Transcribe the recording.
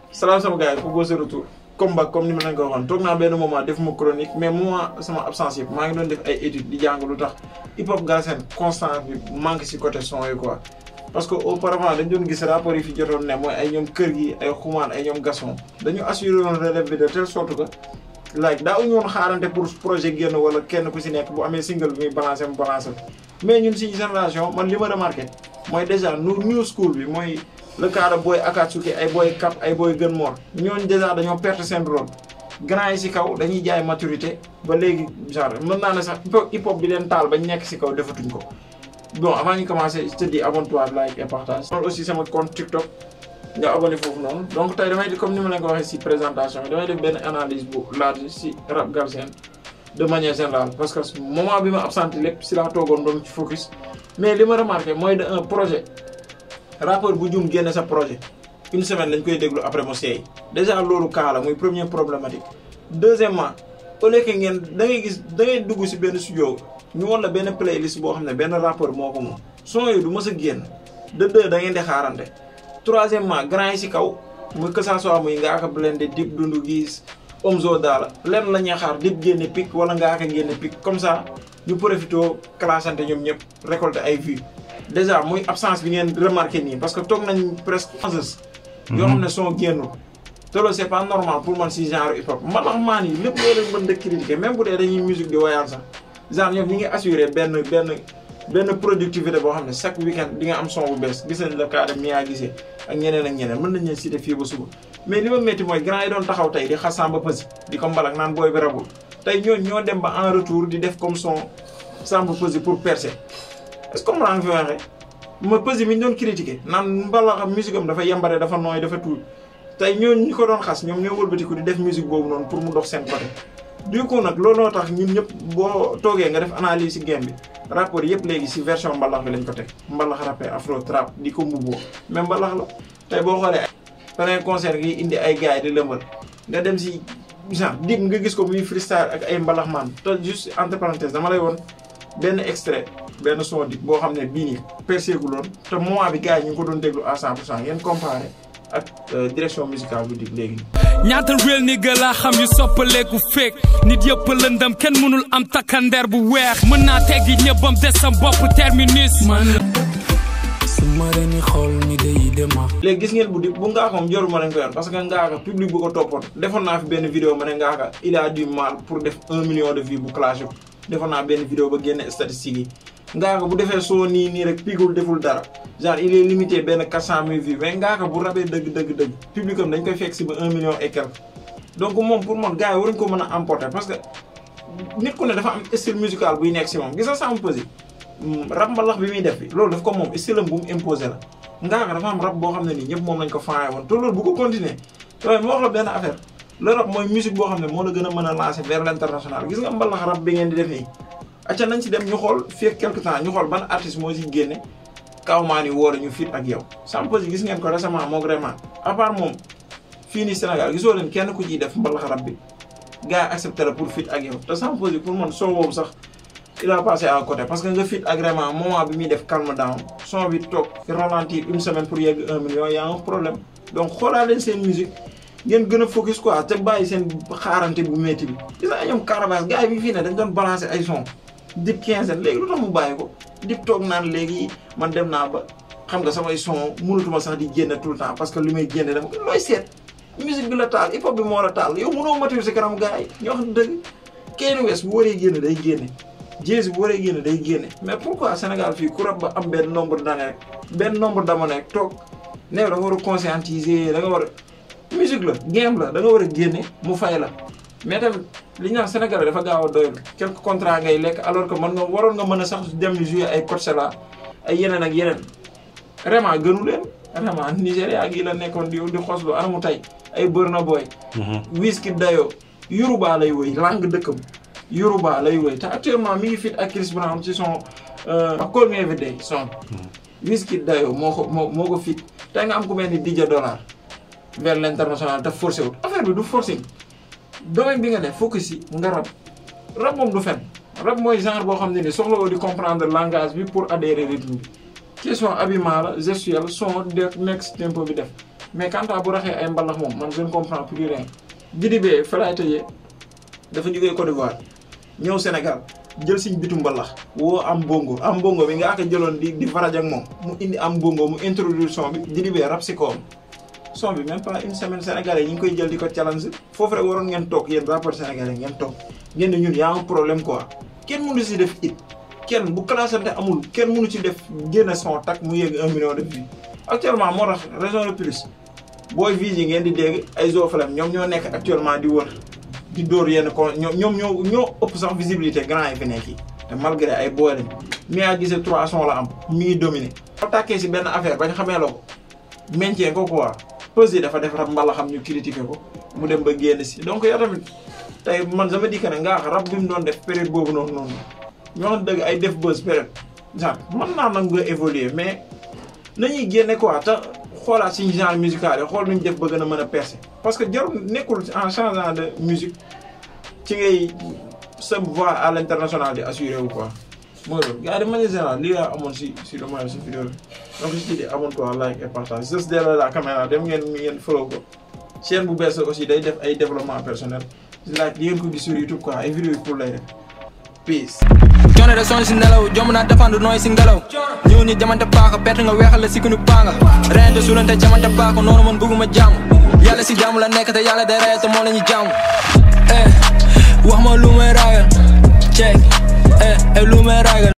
salaam sama gars yi pour bosser retour comme ba comme ni ma leen ko waxoon toog naa benn moment def ma chronique mais moment sama absence yëpp maa ngi doon def ay études di jàng lu tax hip hop Galsen constant bi manque si côté son yi quoi. parce que auparavant dañ doon gis rapport yi fi jotoon ne mooy ay ñoom kër gi ay xumaan ay ñoom gason dañu assuré woon relève bi de telle sorte que like daa uñu woon xaarante pour projet génn wala kenn ku si nekk bu amee single bi muy balancé mu balancé mais ñun si génération man li ma remarqué mooy déjà nu new school bi mooy le cas de booy Akatsuki ay booy Cap ay booy Gën Mor ñooñu déjà dañoo perte seen rôle grand yi si kaw dañuy jaay maturité ba léegi genre mën naa ne sax hip hop bi leen taal bañ nekk si kaw defatuñ ko bon avant ñu commencer je te dis abonne-toi like et partage. man aussi sama compte TikTok nga abonné foofu noonu donc tey damay comme ni ma leen ko waxee si présentation bi damay def benn analyse bu large si rap Galsen de manière générale parce que moment bi ma absenté lépp si laa toogoon doon ci focus. mais li ma remarqué mooy de un projet rappeur bu jum génne sa projet une semaine lañ koy déglu après mu seey déjà loolu cas la muy première problématique. deuxièmement au lieu que ngeen da ngay gis da ngay dugg si benn studio. ñu won la benn playlist boo xam ne benn rappeur moo ko moom son yooyu du mës a génn de deux da ngeen di xaarante troisièmement grand yi si kaw muy que ça soit muy Ngaaka Blindé Dip Doundou Guiss Omzo Dollar lenn la ñuy xaar Dip génne pic wala Ngaaka génne pic comme ça ñu profité classante ñoom ñëpp récolter ay vues déjà muy absence bi ngeen remarqué nii parce que toog nañ presque onze yoo xam ne son génnul te loolu c'est pas normal pour man si genre hip hop mbalax maan yi lépp loolu mën de critiquer même bu dee dañuy musique di woyal sax genre ñoom ñi ngi assuré benn benn benn productivité boo xam ne chaque week-end di nga am son bu bees gis nañ le cas de Mia Guissé ak ñeneen ak ñeneen mën nañ leen citer fii ba suba mais li ma métti mooy grand yi doon taxaw tey di xas Samba Peuzzi di ko mbalak naan booy bi rabul tey ñooñu ñoo dem ba en retour di def comme son Samba Peuzzi pour percer est-ce que comprendre nga fi waxee ma Peuzzi mi ñu doon critiquer naan mbalax musique am dafa yembare dafa nooy dafa tuuti tey ñooñu ñi ko doon xas ñoom ñoo wëlbatiku di def musique boobu noonu pour mu dox seen côté du coup nag looloo tax ñun ñëpp boo toogee nga def analyse ci game bi rapport yëpp léegi ci version mbalax bi lañ ko teg mbalax rappé afro trap di ko mbubboo mais mbalax la tey boo xoolee beneen concert gi indi ay gars yi di lëmbal nga dem ci genre Dip nga gis ko muy freestyle ak ay mbalax man te juste entre parenthèse dama lay woon benn extrait benn son Dip boo xam ne bii nii percé gu loon te moment bi gars yi ñu ngi ko doon déglu à 100 pour cent ngeen comparé ak direction musicale bu Dip léegi ñaata réel ni ga laa xam yu soppaleeku fekk nit yëpp lëndam kenn mënul am takkandeer bu weex mën naa teggi ñëbbam des sam bopp terminus man su ma leen xool ni day dema léegi gis ngeen bu Dip bu Ngaaka moom joruma lañ ko yoon parce que Ngaaka public bu ko toppoon defoon naa fi benn vidéo ma ne Ngaaka il a du mal pour def un million de vues bu clash ko defoon naa benn vidéo ba génne statistiques yi Ngaaka bu defee soo nii nii rek pigul deful dara genre il est limité benn 400 000 vues mais Ngaaka bu rabee dëgg dëgg dëgg public am dañ koy fekk si ba 1 million et quelque donc moom pour man gars yi waruñu ko mën a emporter parce que nit ku ne dafa am style musical buy nekk si moom gis nga Samba Peuzzi rap mbalax bi muy def bi loolu daf ko moom style am bu mu imposé la Ngaaka dafa am rap boo xam ne nii ñëpp moom lañ ko faaye woon te loolu bu ko continuer waaye moo wax la benn affaire le rap mooy musique boo xam ne moo la gën a mën a lancer vers l'international gis nga mbalax rap bi ngeen di def nii acca nañ si dem ñu xool fii ak quelque temps ñu xool ban artiste moo si génne kawmaan yi woore ñu fit ak yow Samba Peuzzi gis ngeen ko récemment moo vraiment à part moom fii nii Sénégal gisoo leen kenn ku ciy def mbalax rap bi gars yi accepté la pour fit ak yow te Samba Peuzzi pour man son boobu sax il a passé à côté parce que nga fit ak vraiment moment bi muy def calme down son bi toog ralentir une semaine pour yegg un million y a un problème donc xoolaa leen seen musique ngeen gën a focus quoi te bàyyi seen xaarante bu métti bi gis nga ñoom Carabasse gars yi bi fii ne dañ doon balancer ay son Dip quinzaine léegi lu tax mu bàyyi ko Dip toog naan léegi man dem naa ba xam nga samay son mënatuma sax di génne tout le temps parce que li may génne dama looy seet musique bi la taal hip hop bi moo la taal yow mënoo mature si kanam gars yi ñoo xam dëgg Kanye West bu waree génne day génne Jay-Z bu waree génne day génne mais pourquoi Sénégal fii ku rab ba am benn nombre d'années rek benn nombre d'années rek toog ne da nga war a conscientiser da nga war a musique la game la da nga war a génne mu fay la mais tamit li ñu naan Sénégal dafa gaaw a doylu quelques contrats ngay lekk alors que mën nga waroon nga mën a sax dem jouer ay Coachella ay yeneen ak yeneen vraiment gënu leen vraiment Nigéria gii la nekkoon di di xoslu anamu tey ay Burna Boy Wizkid Dayo Yoruba lay woy langue dëkkam Yoruba lay woy te actuellement mi ngi fit ak Chris Brown ci son Call Me Every Day son Wizkid Dayo moo ko moo moo ko fit tey nga am ku mel ni DJ Dollar vers l'international te forcé wut affaire bi du forcing domaine bi nga ne focus yi nga rab rab moom du fen rab mooy genre boo xam ne ni soxla woo di comprendre langage bi pour adhérer rythme bi question habillement la gestuelle son de nekk si tempo bi def mais quant à bu raxee ay mbalax moom man je ne comprends plus rien Didibé fa laay tëjee dafa jógee Côte d'Ivoire ñëw Sénégal jël siñ bitu mbalax woo am bongo am bongo bi nga aka jëloon di di faraj ak moom mu indi am bongo mu introduire son bi Didibé rap si kawam son bi même pas une semaine sénégalais ñu ngi koy jël di ko challenge foofu rek waroon ngeen toog yéen rapport sénégalais ngeen toog ngeen ne ñun yaa un problème quoi kenn mënu si def it kenn bu classante amul kenn mënu ci def génne son tak mu yéeg un million de vues actuellement moo tax raison de plus booy vise yi ngeen di dégg ay Zofalem ñoom ñoo nekk actuellement di wër di dóor yenn ko ñoom ñoom ñoo ñoo ëpp sax visibilité grand yi fi nekk yi te malgré ay booy lañ mi a gisee trois sons la am mi ngi dominé boo tàkkee si benn affaire bañ xamee la ko maintien ko quoi pause yi dafa def rab mbala xam ñu critiqué ko mu dem ba génn si donc yow tamit tey man sama dikk ne nga rab bi mu doon def période boobu noonu noonu ñoo xam dëgg ay def buzz période genre mën naa nag nga évoluer mais nañuy génne quoi te xoolaat suñu genre musical yi xool nuñ def ba gën a mën a percer parce que jarul nekkul en changeant de musique ci ngay sa voix à l'international di assuré wu quoi mooy loolu gars yi de manière générale lii laa amoon si si le moyen si vidéo bi donc si di amoon quoi like et partage juste derrière la caméra dem ngeen mi ngeen follow ko chaîne bu bees aussi day def ay développement personnel like di ngeen ko gis sur YouTube quoi ay vidéo yi pour lay def peace coono de sonn si nelaw jomb naa défendre nooy si ngelaw ñëw ñi jamante paaka perte nga weexal la si kunu paanga reyante sulante jamante paaka noonu man bëgguma jàmm yàlla si jàmm la nekk te yàlla day rey te moo la ñu jàmm eh wax ma lu may ragal check eh eh lu may ragal